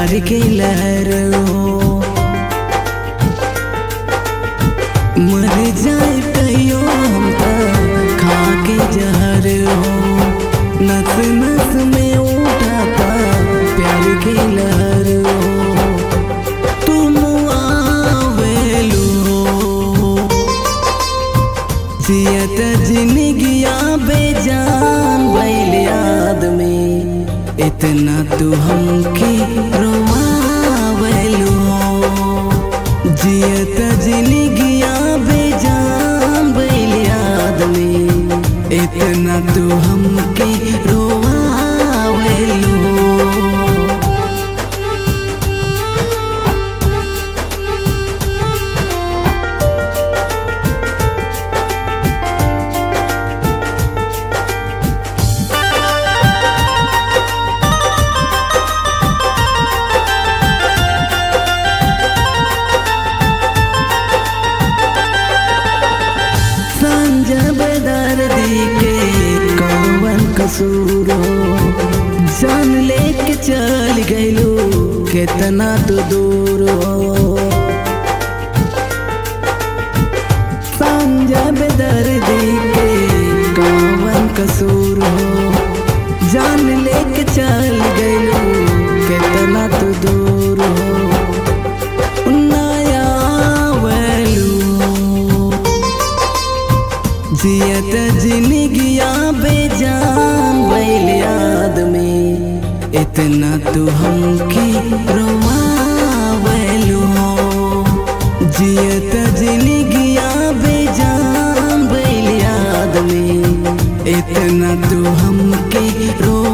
प्यार के लहर हो मर जाए कहियो हम तो खा के जहर हो नस नस में उठाता प्यार के लहर हो तुम आवेलू जियत जिंदगिया बेजान भइल याद में इतना तू हमके रोवावेलू जियत जिंदगिया बेजान भइल याद में इतना तू हमके रोवावेलू संजब दर्दी के कौवन कसूर हो जान लेके चल गइलू कितना तो दूर हो संजब दर्दी के कौवन कसूर हो जान लेके चल गइलू कितना तो दूर हो नया वैलू जियत जिंदगिया बेजान भइल याद में इतना तू हमके रोवावेलू जियत जिंदगिया बेजान भइल याद में इतना तू हमके रो